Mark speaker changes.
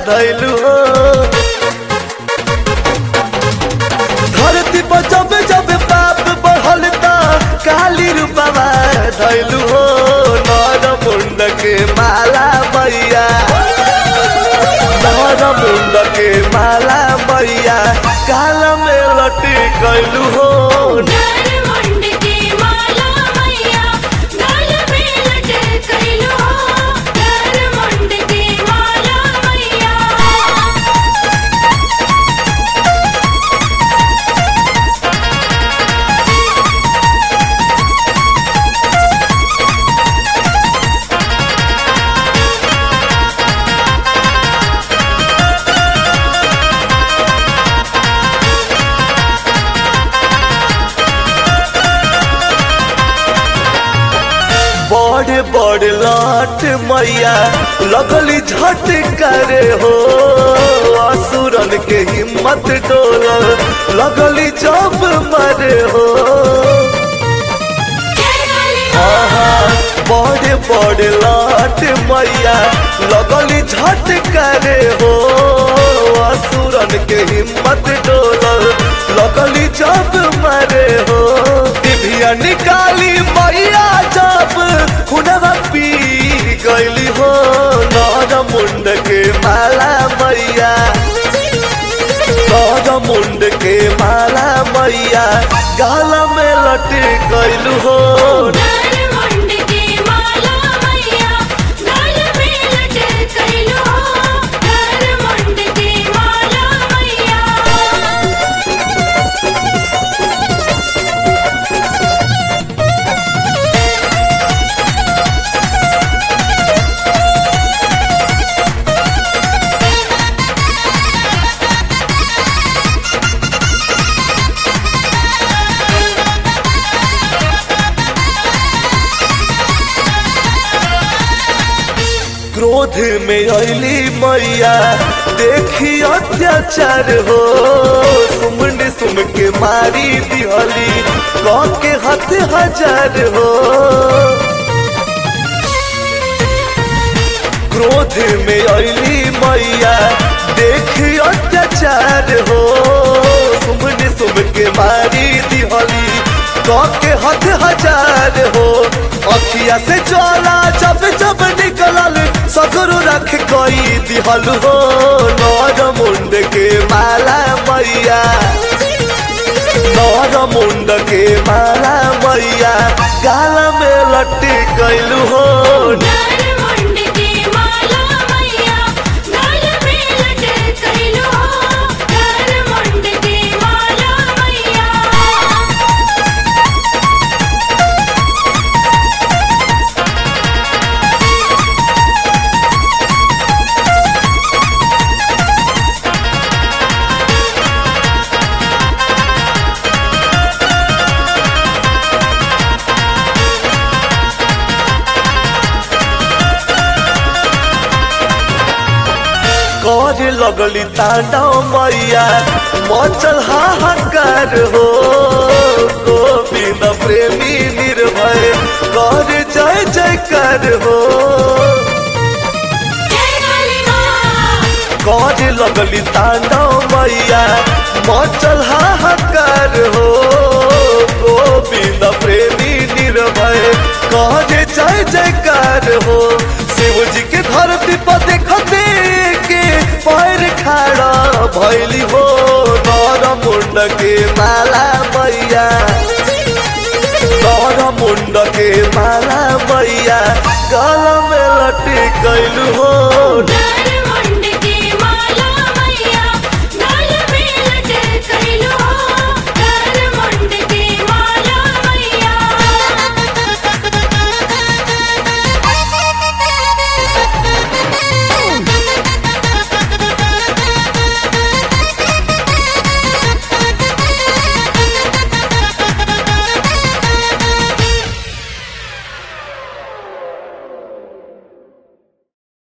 Speaker 1: धैलू हो धरती पर जब जब पाप बढ़ल त काली रूपवा धैलू हो नर मुंड के माला मैया नर मुंड के माला मैया काल में लटी कैलू हो
Speaker 2: नरमुंड के माला मैया गाल में लटकैलो नरमुंड के माला मैया
Speaker 1: बड़े बड़े लाट मैया लगली झट करे हो असुरन के हिम्मत डोल लगली जब मरे हो
Speaker 2: जय काली
Speaker 1: आहा, बड़े बड़े लाट मैया लगली झट करे हो असुरन के हिम्मत डोल लगली जब मरे हो दिव्या निकाली मैया जब खुनवा पी गईली हो नर मुंड के माला मैया नर मुंड के माला मैया गाल में लटी गईलू हो
Speaker 2: नरमुंड के माला मैया गाल में लटकैलो नरमुंड के माला मैया
Speaker 1: क्रोध में अली मैया देखी अत्याचार हो सुमन सुम के मारी दिहली कह के हथ हजार हो क्रोध में अली मैया देखी अत्याचार हो सुमन सुम के मारी दिहली कह के हथ हजार हो अखिया से ज्वाला जब जब निकलल सगरो रख कोई दिहल हो नर मुंड के माला मैया नर मुंड के माला मैया गाल में लट्टी कैलू हो
Speaker 2: नरमुंड के माला मैया गाल में लटकैलो नरमुंड के माला मैया
Speaker 1: कर लगली तांडव मैया मचल हाहाकार हो गोविंद प्रेमी निर्भय कर जय जयकार हो
Speaker 2: जय काली मां
Speaker 1: कर लगली तांडव मैया मचल हाहाकार हो गोविंद प्रेमी निर्भय कर जय जयकार हो शिव जी के धरती पर देखते के पैर खाड़ा भैली हो नर मुंड के माला मैया नर मुंड के माला मैया गल में लटी कैलू हो
Speaker 2: नरमुंड